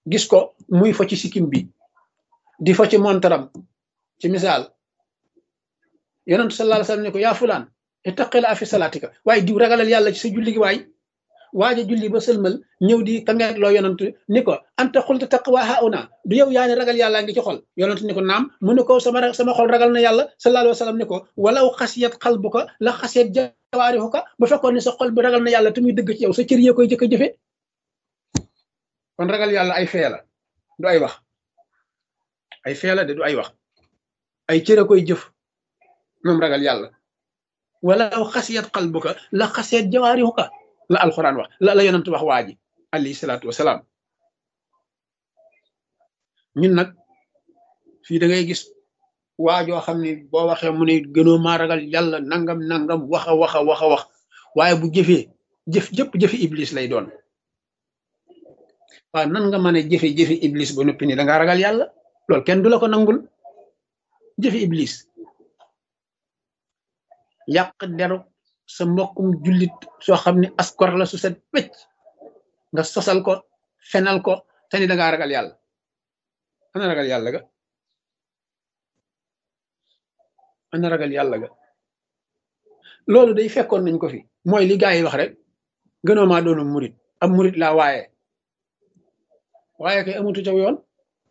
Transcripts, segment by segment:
gis ko muy fo ci sikkim bi di fo ci montaram ci misaal yonent sallallahu alayhi wasallam ne ko yaa fulaan ittaqila fi salaatika waaye diw ragalal yàlla ci sa julli gi waay waaja julli ba sëlmal ñëw di kangeet loo yonent ni ko anta xulta taqwa hauna du yow yaa ne ragal yàlla ngi ci xol yonent ni ko naam mu ne ko sama sama xol ragal na yàlla sallallahu alayhi wasallam ni ko walaw xasiyat qalbuka la xasiyat jawaarihuka bu fekkoon ne sa xol bi ragal na yàlla te muy dëgg ci yow sa cër yee koy jëkk a jëfe kon ragal yàlla ay fee la du ay wax ay fee la de du ay wax ay cër a koy jëf moom ragal yàlla walaw xasiyat qalbuka la xasiyat jawaarihuka la alxuraan wax la la yonent wax waa ji alayhi salaatu wasalaam ñun nag fii da ngay gis waajoo xam ne boo waxee mu ne gënoo maa ragal yàlla nangam nangam wax a wax a wax a wax waaye bu jëfee jëf jëpp jëfi iblis lay doon waaw nan nga mën a jëfe jëfi iblis ba noppi ni da ngaa ragal yàlla loolu kenn du la ko nangul jëfi iblis yàq deru sa mbokkum jullit soo xam ne askor la su set pëcc nga sosal ko fenal ko te ni da ngaa ragal yàlla ana ragal yàlla ga ana ragal yàlla ga loolu day fekkoon nañ ko fi mooy li gaa yi wax rek gënoo maa doonu murit am murit laa waaye waaye kay amutu caw yoon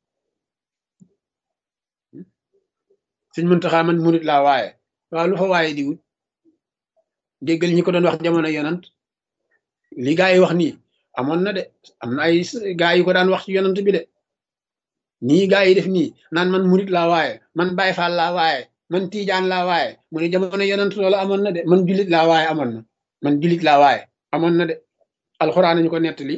suñ mëntaxaa man murit laa waaye waaw lu fa waaye di wut déggal ñi ko doon wax jamono yonant li gaa yi wax nii amoon na de am na ay gaa yi ko daan wax ci yonant bi de nii gaa yi def nii naan man murit laa waaye man Baay Faal laa waaye man Tiijaan laa waaye mu ne jamono yonant loolu amoon na de man julit laa waaye amoon na man julit laa waaye amoon na de alxuraan nañu ko nettali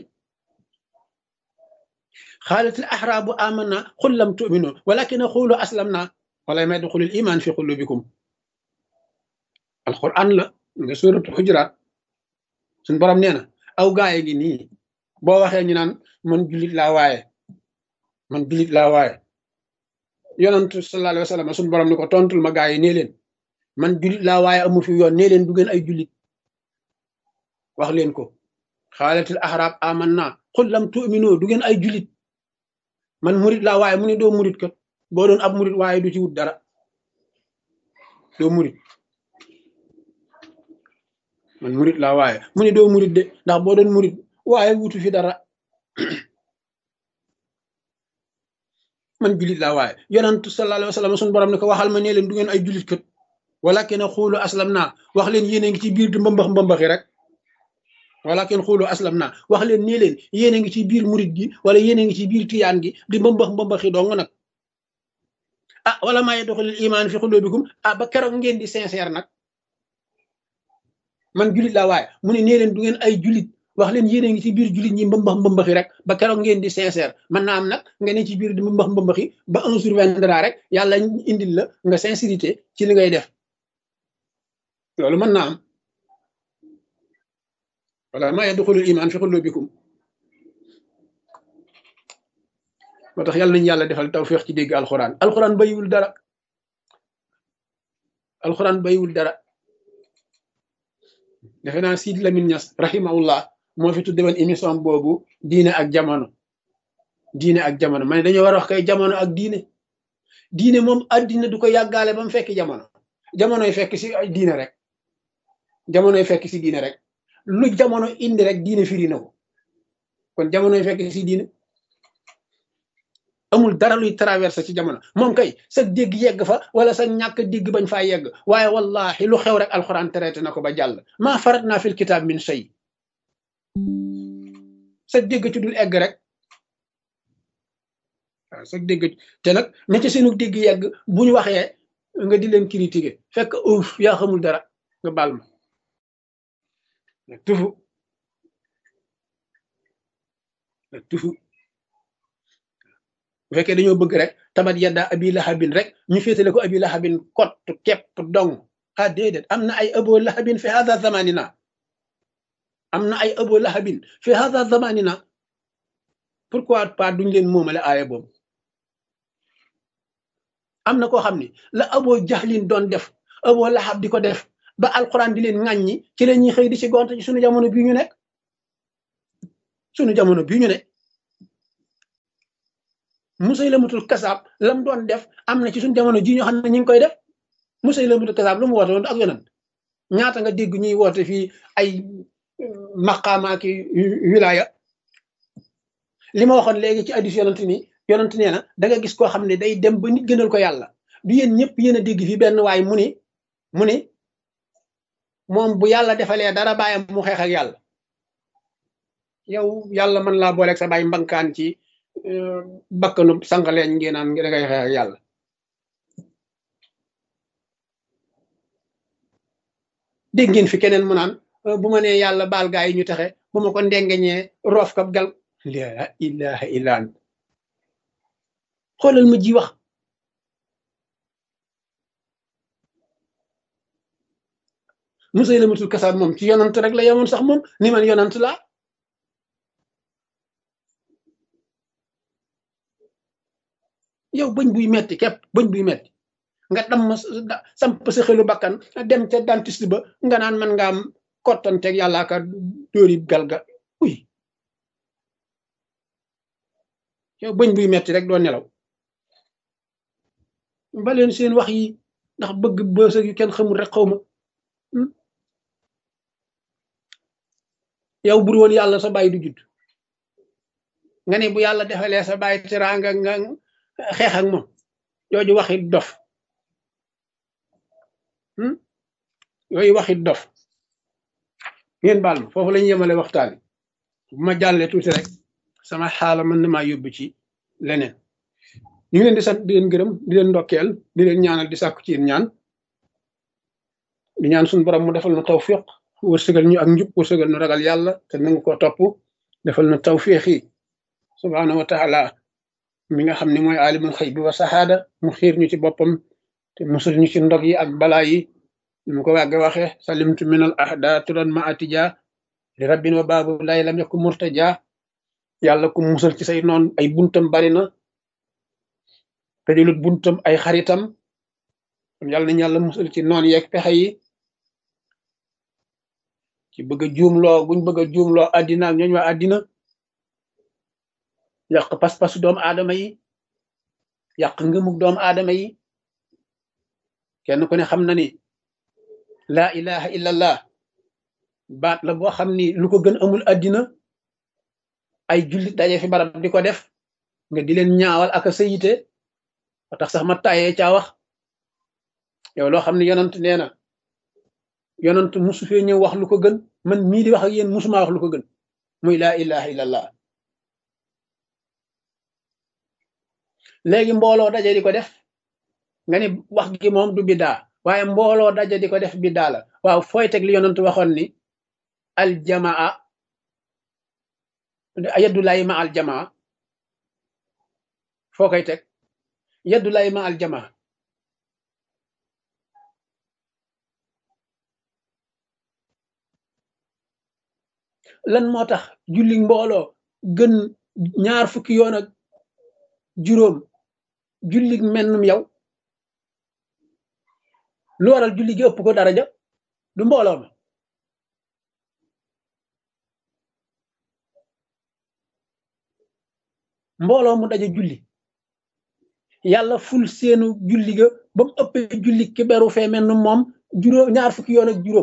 xaalatil axraabu amanna xul lam tuminu walakin xuulu aslamna wala may duxulil iman fi xulubikum alxuraan la nga suratul xujuraat suñ borom nee na aw gaaye gi nii boo waxee ñu naan man julit laa waaye man julit laa waaye yonantu sallallahu alayhi wa sallam suñ borom ni ko tontul ma gaa yi nee leen man julit laa waaye amu fi yoon nee leen du ngeen ay julit wax leen ko xaalatil axraab amanna xul lam tu'minu du ngeen ay julit man murit laa waaye mu ne doo murit kat boo doon ab murit waaye du ci wut dara doo murit man murit laa waaye mu ne doo murit de ndax boo doon murit waaye wutu fi dara man julit laa waaye yonantu sallallahu alayhi wa sallam suñu borom ne ko waxal ma nee leen du ngeen ay julit kat walakin xuulu aslam naa wax leen yéen a ngi ci biir di mbambax mbambaxi rek walakin xuulu aslam naa wax leen nee leen yéen a ngi ci biir murit gi wala yéen a ngi ci biir tiyaan gi di mbambax mbambaxi dong nag ah wala maa yadxulul iman fi xulubikum ah ba keroog ngeen di sincère nag man julit laa waaye mu ne nee leen du ngeen ay julit wax leen yéen a ngi ci biir julit ñi mbambax mbambaxi rek ba keroog ngeen di sincère man naa am nag nga ne ci biir di mbambax mbambaxi ba un jour viendra rek yàlla indil la nga sincérité ci li ngay def loolu mën naa am wala maa yadxulul iman fi xulubikum moo tax yàlla nañu yàlla defal tawfiq ci dégg alxuraan alxuraan bayiwul dara alxuraan bayiwul dara defe naa Sidi Lamine Niass rahimahullah moo fi tudde woon émission boobu diine ak jamono diine ak jamono ma ne dañoo war a wax kay jamono ak diine diine moom addina du ko yàggaale ba mu fekk jamono jamonoy fekk si diine rek jamonoy fekk si diine rek lu jamono indi rek diine firi na ko kon jamonoy fekk si diine amul dara luy traversé ci jamono moom kay sa dégg yegg fa wala sa ñàkk dégg bañ faa yegg waaye wallahi lu xew rek alxuraan traité na ko ba jàll maa farat naa fil kitaab min shay sa dégg ci dul egg rek waaw sa dégg te nag na ci seenu dégg yegg bu ñu waxee nga di leen critiquer fekk uuf yaa xamul dara nga baal ma tufu tufu bu fekkee dañoo bëgg rek tabat yadda abi lahabin rek ñu féetale ko abi lahabin kott kepp dong ah déedéet am na ay abo lahabin fi hada zamanina am na ay abo lahabin fi hada zamanina pourquoi pas duñ leen moomale aaya boobu am na koo xam ne la abo jaxlin doon def abo lahab di ko def ba alquran di leen ŋàññi ci la ñuy xëy di ci gonte ci sunu jamono bii ñu nekk sunu jamono bii ñu nekk Musaylamatul kasaab lam doon def am na ci suñ jamono ji ñoo xam ne ñu ngi koy def Musaylamatul kasaab lu mu woote woon ak yonent ñaata nga dégg ñuy woote fii ay maqaama ki wilaya li ma waxoon léegi ci addis yonent ni yonent nee na da nga gis koo xam ne day dem ba nit gënal ko yàlla du yéen ñëpp yéen a dégg fii benn waay mu ni mu ni moom bu yàlla defalee dara bàyyam mu xeex ak yàlla yow yàlla mën laa booleeg sa bàyyi mbankaan ci bakkanu sànqaleeñ ngeen naan da ngay xeex ak yàlla dégg ngeen fi keneen mu naan bu ma nee yàlla baal gaa yi ñu taxe bu ma ko ndengeñee roof kab gal la ilaha illa ant xoolal ma ji wax Musaylamatul kasaab moom ci yonant rek la yemoon sax moom ni man yonant laa yow bëñ buy metti képp bëñ buy metti nga dam samp sa xelu bakkan dem ca dentiste ba nga naan man nga am kottanteeg yàllaa ka dóori galga uy yow bëñ buy metti rek doo nelaw ba leen seen wax yi ndax bëgg bësëg yu kenn xamul rek xaw ma yow bur woon yàlla sa bàyyi du judd nga ne bu yàlla defalee sa bàyyi teraanga nga xeex ak moom jooju waxit dof yooyu waxit dof ngeen baal ma foofu la ñu yemale waxtaan bu ma jàllee tuuti rek sama xaala mën na maa yóbbu ci leneen ñu ngi leen di sant di leen gërëm di leen ndokkeel di leen ñaanal di sàkku ci ñaan di ñaan suñu borom mu defal na tawfiq wërsëgal ñu ak njub wërsëgal ñu ragal yàlla te nangu ko topp defal na tawfiq yi subhaanahu wa taala mi nga xam ne mooy alimul xëy bi wa saxaada mu xiir ñu ci boppam te musul ñu ci ndog yi ak balaa yi ni mu ko wàgge waxe salimtu min al ahda turan ma atija li rabbin wa baabu lay lam yakku murtaja yàlla ku musal ci say noon ay buntam bari na te julut buntam ay xaritam yàlla nañ yàlla musal ci noon yeeg pexe yi ci bëgg a juumloo buñ bëgg a juumloo àddina ak ñooñ waa àddina yàq pas-pasu doomu aadama yi yàq ngëmug doomu aadama yi kenn ku ne xam na ni laa ilaha illallah baat la boo xam ni lu ko gën amul àddina ay jullit daje fi barab di ko def nga di leen ñaawal ak a sayite ba tax sax ma tayee caa wax yow loo xam ne yonant nee na yonant musu fee ñëw wax lu ko gën man mii di wax ak yéen musuma wax lu ko gën muy laa ilaha illallah léegi mbooloo daje di ko def nga ni wax gi moom du biddaa waaye mbooloo daje di ko def biddaa la waaw fooy teg li yonant waxoon ni aljamaa yaddulaay ma aljamaa foo koy teg yaddulaay ma aljamaa lan moo tax julli mbooloo gën ñaar fukki yoon ak juróom julli mennum yow lu waral julli gi ëpp ko daraja du mbooloo ma mbooloo mu daje julli yàlla ful seenu julli ga ba mu ëppee julli ki beru fee mennum moom juróom ñaar fukki yoon ak juróom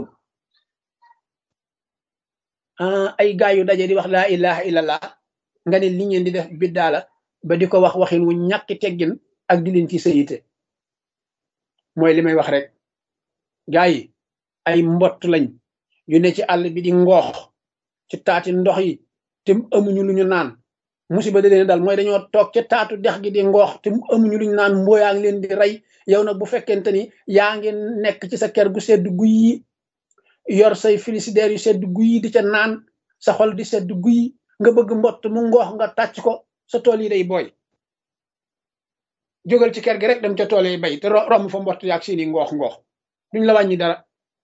ay gaay yu daje di wax laa ilaha illallah nga ne li ngeen di def biddaa la ba di ko wax waxin wu ñàkki teggin ak di leen ci sayite mooy li may wax rek gaa yi ay mbott lañ yu ne ci àll bi di ngoox ci taati ndox yi te amuñu lu ñu naan musiba da leen dal mooy dañoo toog ca taatu dex gi di ngoox te amuñu lu ñu naan mbooyaa ngi leen di rey yow nag bu fekkente ni yaa ngi nekk ci sa kër gu sedd guy yi yor say frigidaire yu sedd guy di ca naan sa xol di sedd guy nga bëgg mbott mu ngoox nga tàcc ko sa tool yi day booy jógal ci kër gi rek dem ca tool yi bay te romb fa mbott yaag seeni ngoox ngoox duñ la wàññi dara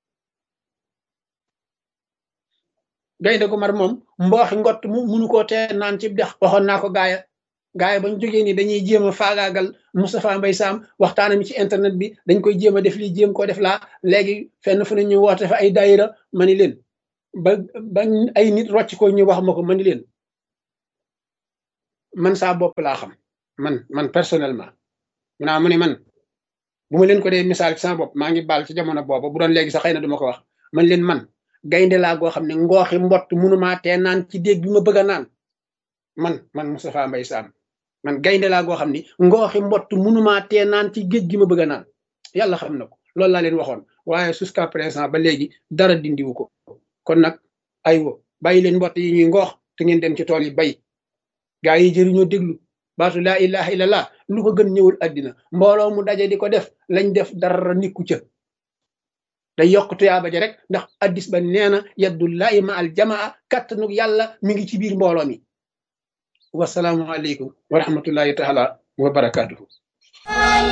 gaynde gu mar moom mbooxi ngott mu munu koo tee naan ci dex waxoon naa ko gaaya gaaya bañ jógee ni dañuy jéem a faagaagal Moustapha Mbaye Sam waxtaana mi ci internet bi dañ koy jéem a def lii jéem koo def laa léegi fenn fu ne ñu woote fa ay daayira ma ni leen ba ba ay nit rocc ko ñu wax ma ko ma ni leen man saa bopp laa xam man man personnellement mu naa mu ne man bu ma leen ko dee misaal ci sama bopp maa ngi baal ci jamono boobu bu doon léegi sax xëy na duma ko wax man leen man gaynde laa goo xam ne ngooxi mbott munumaa tee naan ci déeg bi ma bëgg a naan man man Moustapha Mbaye Sam man gaynde laa goo xam ni ngooxi mbott munumaa tee naan ci géej gi ma bëgg a naan yàlla xam na ko loolu laa leen waxoon waaye jusqu'à présent ba léegi dara dindiwu ko kon nag aywa bàyyi leen mbott yi ñuy ngoox te ngeen dem ci tool yi bay gaa yi jëriñoo déglu baatu laa ilaha illallah lu ko gën ñëwul àddina mbooloo mu daje di ko def lañ def dara nikku ca day yokk tuyaaba ja rek ndax addis ba nee na yaddullahi ma al jamaa kattanug yàlla mi ngi ci biir mbooloo mi wasalaamu aleykum wa rahmatullahi taala wa barakatuhu